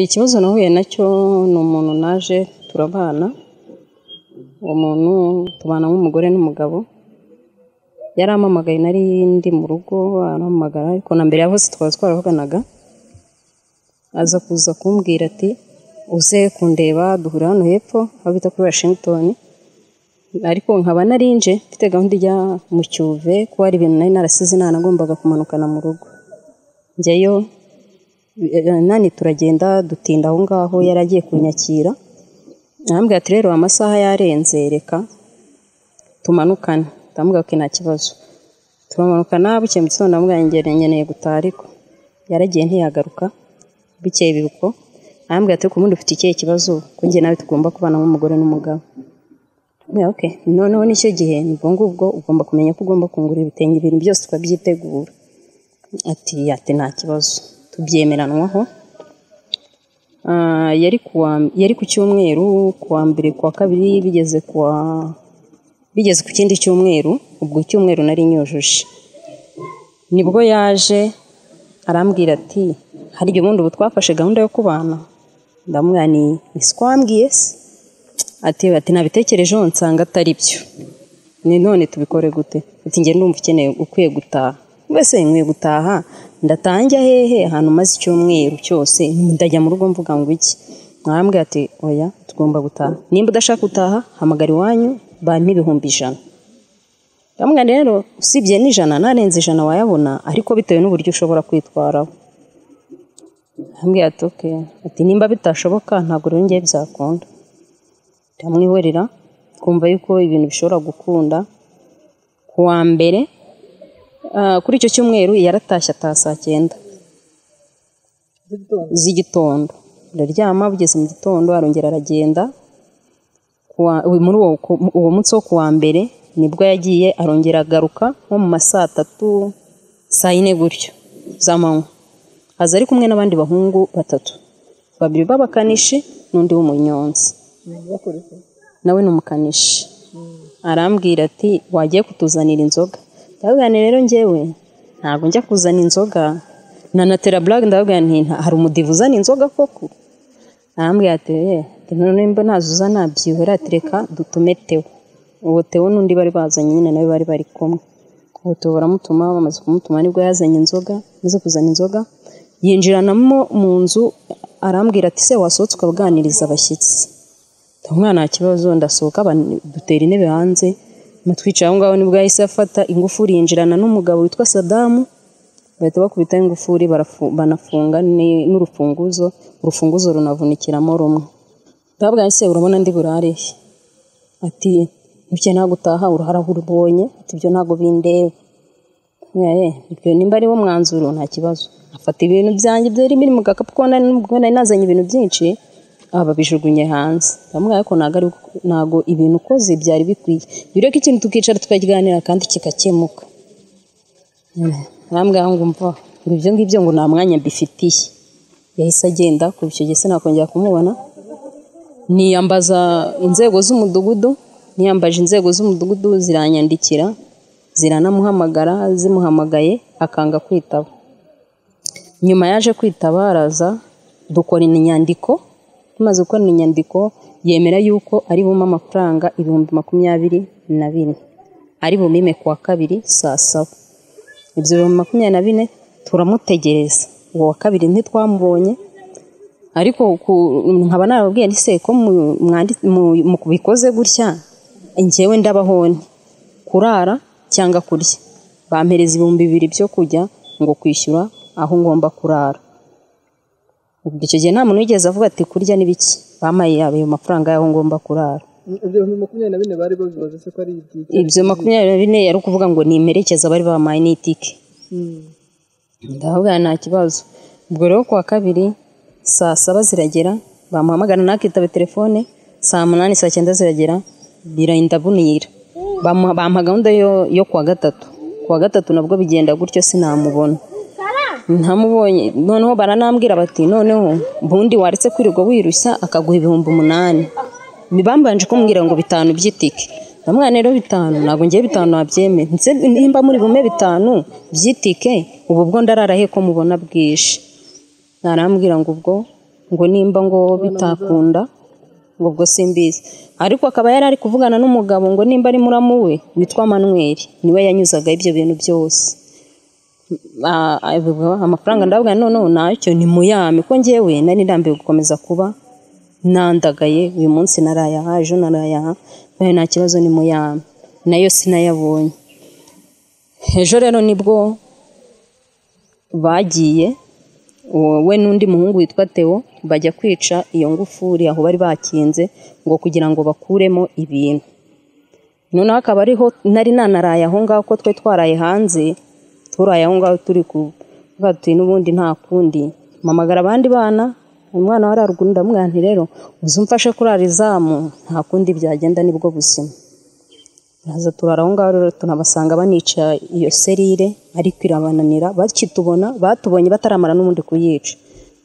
Ikibazo nahuye nacyo ni umuntu naje turabana, uwo muntu tubana nk'umugore n'umugabo, yarampamagaye nari ndi mu rugo arampamagara ariko na mbere ya hose twaba twaravuganaga, aza kuza kumbwira ati uze kundeba duhurira hano hepfo aho bita kuri Washington, ariko nkaba nari nje mfite gahunda ijya mu Cyuve kuko hari ibintu nari narasize nagombaga kumanukana mu rugo, njyayo nani turagenda dutinda aho ngaho yari agiye kunyakira, arambwira ati rero amasaha yarenze reka tumanukane, ndamubwira nti nta kibazo, turamanukana bukeye mu gitondo ndamubwira nkeneye gutaha ariko, yaragiye ntiyagaruka, bukeye biba uko, arambwira ati ariko ubundi ufite ikihe kibazo ko njye nawe tugomba kubana nk'umugore n'umugabo, ndamubwira okay, noneho nicyo gihe ni ubwo ngubwo ugomba kumenya ko ugomba kungura ibitenge ibintu byose tukabyitegura, ati ati nta kibazo tubyemeranwaho, Ah, yari kuwa yari ku cyumweru kuwa mbere kuwa kabiri bigeze kuwa bigeze ku kindi cyumweru, ubwo icyumweru nari nyujuje, nibwo yaje arambwira ati hari igihe ubundi ubu twafashe gahunda yo kubana, ndamubwira nti ni siko wambwiye se, ati ati nabitekerejeho nsanga atari byo, ni none tubikore gute, ati njye ndumva ukeneye ukwiye gutaha, mbese nkwiye gutaha ndataha njya hehe ahantu maze icyumweru cyose ndajya mu rugo mvuga ngo iki, arambwira ati oya tugomba gutaha, nimba udashaka gutaha hamagara iwanyu bampe ibihumbi ijana, ndamubwira nti rero usibye n'ijana n'arenze ijana wayabona ariko bitewe n'uburyo ushobora kwitwaraho, arambwira ati okay, ati nimba bitashoboka ntabwo rero njye byakunda, ndamwihorera twumva yuko ibintu bishobora gukunda, ku wa mbere ah, kuri icyo cyumweru yaratashye ataha saa cyenda z'igitondo, ndaryama bugeze mu gitondo arongera aragenda, ku wa- muri uwo ku- uwo munsi wo kuwa mbere nibwo yagiye arongera agaruka nko mu ma saa tatu saa yine gutyo z'amanywa, aza ari kumwe n'abandi bahungu batatu, babiri b'abakanishi n'undi w'umunyonzi nawe ni umukanishi, arambwira ati wagiye kutuzanira inzoga, ndababwira nti rero njyewe ntabwo njya kuzana inzoga, na na teraburage ndababwira nti nta- hari umudivu uzana inzoga koko, arambwira ati "Eh, ati none nimba ntazo uzana byihorere ati reka dutume Theo." uwo Theo n'undi bari bazanye nyine nawe bari bari kumwe, uwo Theo baramutuma bamaze kumutuma nibwo yazanye inzoga, amaze kuzana inzoga yinjiranamo mu nzu arambwira ati se wasohotse ukabuganiriza abashyitsi, umwana nta kibazo ndasohoka aba- dutera intebe hanze matwicaye aho ngaho nibwo yahise afata ingufuri yinjirana n'umugabo witwa Sadamu bahita bakubita ingufuri barafu- banafunga ni- n'urufunguzo urufunguzo runavunikiramo rumwe ndababwira nti se urabona ndi burare he?" ati ntuke ntabwo utaha uruhara urubonye ati ibyo ntabwo bindeba Eh, ibyo nimba ariwo mwanzuro nta kibazo afata ibintu byanjye byari biri mu gakapu kuko nari nubwo nari nazanye ibintu byinshi aha babijugunye hanze ndamubwira ko ntabwo ari- ntabwo ibintu ukoze byari bikwiye bireke ikintu tukicara tukaganira kandi kigakemuka arambwira ngo umva ngo ibyo ngibyo ngo nta mwanya mbifitiye yahise agenda kuva icyo gihe sinakongera kumubona niyambaza inzego z'umudugudu niyambaje inzego z'umudugudu ziranyandikira ziranamuhamagara zimuhamagaye akanga kwitaba nyuma yaje kwitaba araza dukora inyandiko tumaze gukora inyandiko yemera yuko ari bumpe amafaranga ibihumbi makumyabiri na bine ari bumime kuwa kabiri saa saba ibyo bihumbi makumyabiri na bine turamutegereza uwo wa kabiri ntitwamubonye ariko ku- nkaba narababwiye nti se ko mu- mwandi- mu- mu bikoze gutya njyewe ndabaho nte? kurara cyangwa kurya bampereza ibihumbi bibiri byo kujya ngo kwishyura aho ngomba kurara ubwo icyo gihe nta muntu wigeze avuga ati kurya ni biki bampaye ayo mafaranga y'aho ngomba kurara ibyo bihumbi makumyabiri na bine bari babibaze se ko ari iby'iki ibyo makumyabiri na bine yari ukuvuga ngo ni imperekeza bari bampaye n'itike Mm. ndavuga nta kibazo ubwo rero kuwa kabiri saa saba ziragera bamuhamagara ntakitabe telefone saa munani saa cyenda ziragera birinda bunira Bamu- bampa gahunda yo, yo kuwa gatatu kuwa gatatu nabwo bigenda gutyo sinamubona ntamubonye noneho baranambwira bati noneho ubundi waretse kwirirwa wirushya akaguha ibihumbi umunani bambanje kumbwira ngo bitanu by'itike ndamwana rero bitanu ntabwo ngiye bitanu wabyemera ndetse nimba muri bume bitanu by'itike ubu bwo ndarara he ko mubona bwije arambwira ngo ubwo ngo nimba ngo bitakunda ngo ubwo simbizi ariko akaba yari ari kuvugana n'umugabo ngo nimba ari muramu we witwa manuel niwe yanyuzagaho ibyo bintu byose Ah, avuga, amafaranga ndavuga noneho nacyo ni muyame ko ngewe nari ndambiwe gukomeza kuba nandagaye uyu munsi narayaha ejo narayaha nayo nta kibazo ni muyame nayo sinayabonye ejo rero nibwo bagiye uwo- we n'undi muhungu witwa Theo bajya kwica iyo ngufuri aho bari bakinze ngo kugira ngo bakuremo ibintu noneho akaba ariho nari nanaraye aho ngaho ko twe twaraye hanze turaye aho ngaho turi kubwatuye n'ubundi nta kundi mpamagara abandi bana umwana wari haruguru ndamubwira nti rero uzi umfashe kurara izamu nta kundi byagenda nibwo buzima haza turara aho ngaho rero tunabasanga banica iyo serire ariko irabananira bakitubona batubonye bataramara n'ubundi kuyica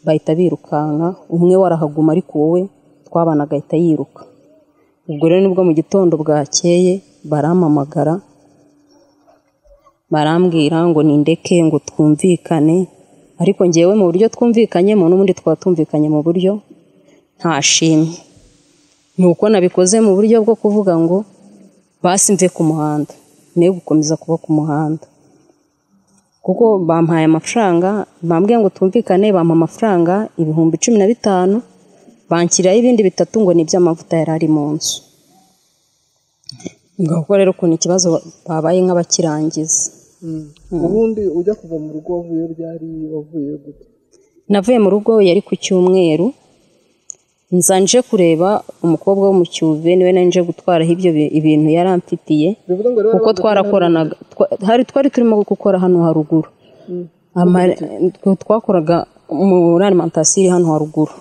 bahita birukanka umwe warahaguma ariko wowe twabana agahita yiruka ubwo rero nibwo mu gitondo bwakeye barampamagara barambwira ngo nindeke ngo twumvikane ariko ngewe mu buryo twumvikanyemo n'ubundi twaba tumvikanye mu buryo nta shimwe ni uko nabikoze mu buryo bwo kuvuga ngo basi mve ku muhanda nayo gukomeza kuba ku muhanda kuko bampaye amafaranga bambwiye ngo twumvikane bampa amafaranga ibihumbi cumi na bitanu banshyiriraho ibindi bitatu ngo ni iby'amavuta yari ari mu nzu ngo kuko rero ukuntu ikibazo babaye nk'abakirangiza ubundi ujya kuva mu rugo wavuye ryari wavuye gute navuye mu rugo yari ku cyumweru nza nje kureba umukobwa wo mu cyuve niwe nari nje gutwaraho ibyo bi- ibintu yari amfitiye bivuga ngo rero kuko twarakoranaga twa- hari twari turimo gukora hano haruguru Ama- twe twakoraga muri alimantasiyo iri hano haruguru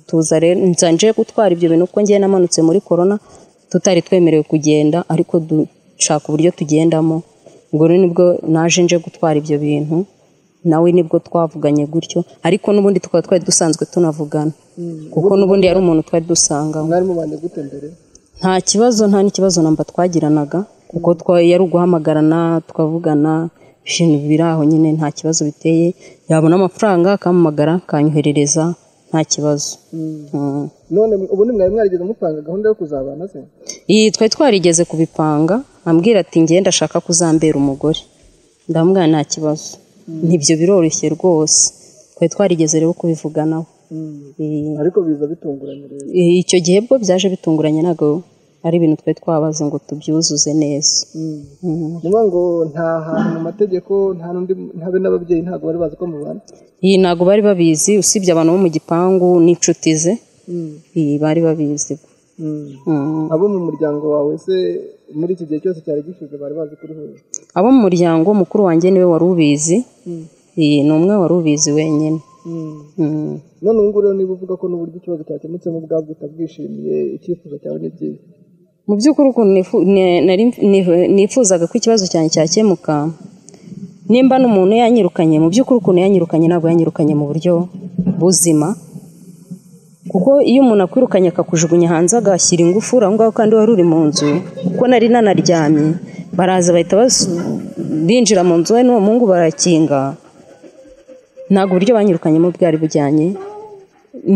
tuza rero nza nje gutwara ibyo bintu kuko ngewe namanutse muri korona tutari twemerewe kugenda ariko dushaka uburyo tugendamo ubwo rero nibwo naje nje gutwara ibyo bintu nawe nibwo twavuganye gutyo ariko n'ubundi tukaba twari dusanzwe tunavugana kuko n'ubundi yari umuntu twari dusanganywe mwari mubanye gute mbere nta kibazo nta n'ikibazo namba twagiranaga kuko twa- yari uguhamagarana tukavugana ibintu biri aho nyine nta kibazo biteye yabona amafaranga akampamagara akanyoherereza nta kibazo Mm. none ubundi mwari mwarigeze mupanga gahunda yo kuzabana se iyi twari twarigeze kubipanga ambwira ati nge ndashaka kuzambera umugore ndamubwira nta kibazo ntibyo biroroshye rwose twari twarigeze rero kubivuganaho Eh, ariko biza bitunguranye rero icyo gihe bwo byaje bitunguranye ntabwo ari ibintu twari twabaze ngo tubyuzuze neza Mm. ni ukuvuga ngo nta hantu mu mategeko nta n'undi habe n'ababyeyi ntabwo bari bazi ko mubana iyi ntabwo bari babizi usibye abantu bo mu gipangu n'inshuti ze iyi bari babizi Mm. abo mu muryango wawe se muri iki gihe cyose cyari gishize bari bazi kuri hose abo mu muryango mukuru wanjye niwe wari ubizi iyi ni umwe wari ubizi wenyine Mm. none ubu ngubu rero niba uvuga ko n'uburyo ikibazo cyakemutsemo ubwabwo utabwishimiye icyifuzo cyawe ni byiza mu by'ukuri ukuntu nifu- ne- nari nifu- nifuzaga ko ikibazo cyanjye cyakemuka nimba n'umuntu yanyirukanye mu by'ukuri ukuntu yanyirukanye ntabwo yanyirukanye mu buryo buzima kuko iyo umuntu akwirukanye akakujugunya hanze agashyira ingufuri aho ngaho kandi wari uri mu nzu kuko nari nanaryamye baraza bahita basu- binjira mu nzu we n'uwo muhungu barakinga ntabwo uburyo banyirukanyemo bwari bujyanye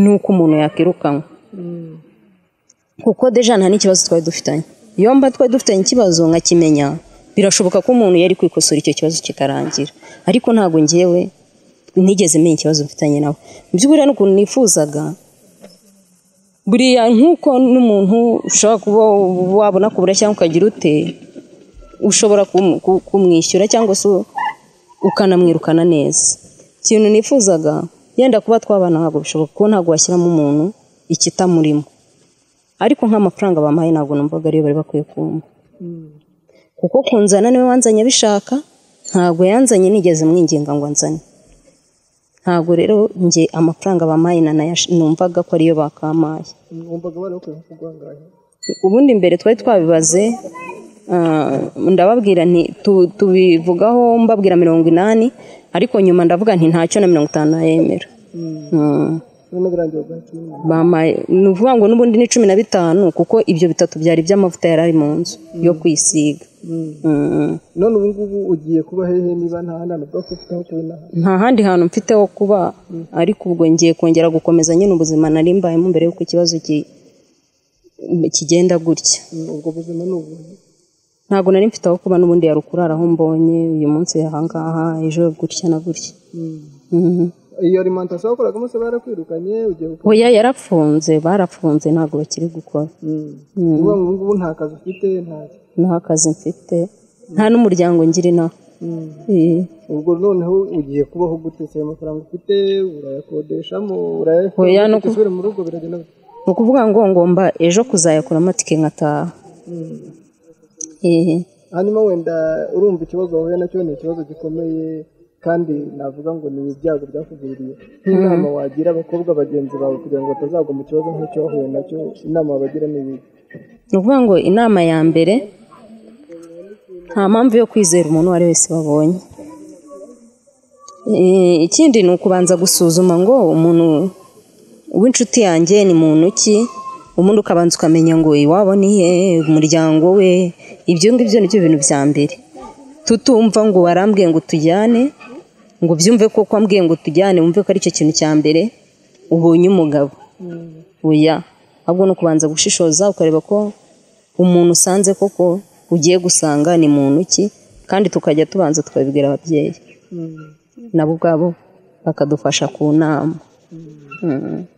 n'uko umuntu yakwirukanwa kuko deja nta n'ikibazo twari dufitanye iyo mba twari dufitanye ikibazo nkakimenya birashoboka ko umuntu yari kwikosora icyo kibazo kikarangira ariko ntabwo ngewe nigeze menya ikibazo mfitanye nawe mu by'ukuri hari n'ukuntu nifuzaga buriya nk'uko n'umuntu ushobora kuba wabona kubura cyangwa ukagira ute ushobora kum- ku- kumwishyura cyangwa se ukanamwirukana neza ikintu nifuzaga yenda kuba twabana ntabwo bishoboka kuko ntabwo washyiramo umuntu ikitamurimo ariko nk'amafaranga bampaye ntabwo numvaga ariyo bari bakwiye kumpa kuko kunzana niwe wanzanye abishaka ntabwo yanzanye nigeze mwinginga ngo anzane ntabwo rero nge amafaranga bampaye nanayash- numvaga ko ariyo bakampaye wumvaga bari bakwiye kuguhangaye ubundi mbere twari twabibaze ah, ndababwira nti tu- tubivugaho mbabwira mirongo inani ariko nyuma ndavuga nti ntacyo na mirongo itanu nayemera Mm. birimo birangira ubwacyo n'umwana bampaye ni ukuvuga ngo n'ubundi ni cumi na bitanu kuko ibyo bitatu byari iby'amavuta yari ari mu nzu yo kwisiga Mm. none ubu ngubu ugiye kuba hehe niba nta nama ubwo ufite aho kubona nta handi hantu mfite ho kuba ariko ubwo ngiye kongera gukomeza nyine ubuzima nari mbayemo mbere y'uko ikibazo ki- kigenda gutya Mm, ubwo buzima ni ubu ntabwo nari mfite aho kuba n'ubundi yari ukurara aho mbonye uyu munsi ahangaha ejo gutya na gutya Mhm. iyo alimentation wakoragamo se barakwirukanye ugiye gukora oya yarafunze barafunze ntabwo bakiri gukora Mm. ni ukuvuga ngo ubu ngubu nta kazi ufite nta nta kazi mfite nta n'umuryango ngira inaho Mm. Eh. ubwo noneho ugiye kubaho gute se amafaranga ufite urayakodeshamo Oya, urayakora no ku- usubire mu rugo biragenda gute? ni ukuvuga ngo ngomba ejo kuzayakura amatike nkataha Mm. Ehe. hanyuma wenda urumva ikibazo wahuye nacyo ni ikibazo gikomeye kandi navuga ngo ni ibyago byakugwiriye nk'inama wagira abakobwa bagenzi bawe kugira ngo batazagwa mu kibazo nk'icyo wahuye nacyo inama wabagira ni ibi ni ukuvuga ngo inama ya mbere nta mpamvu yo kwizera umuntu uwo ari we wese babonye Eh, ikindi ni ukubanza gusuzuma ngo umuntu w'inshuti yanjye ni muntu ki ubundi ukabanza ukamenya ngo iwabo ni he umuryango we ibyo ngibyo ni byo bintu bya mbere tutumva ngo warambwiye ngo tujyane ngo byumve ko ko ambwiye ngo tujyane wumve ko aricyo kintu cya mbere ubonye umugabo oya ahubwo ni ukubanza gushishoza ukareba ko umuntu usanze koko ugiye gusanga ni muntu ki kandi tukajya tubanza tukabibwira ababyeyi nabo ubwabo bakadufasha ku nama Mm.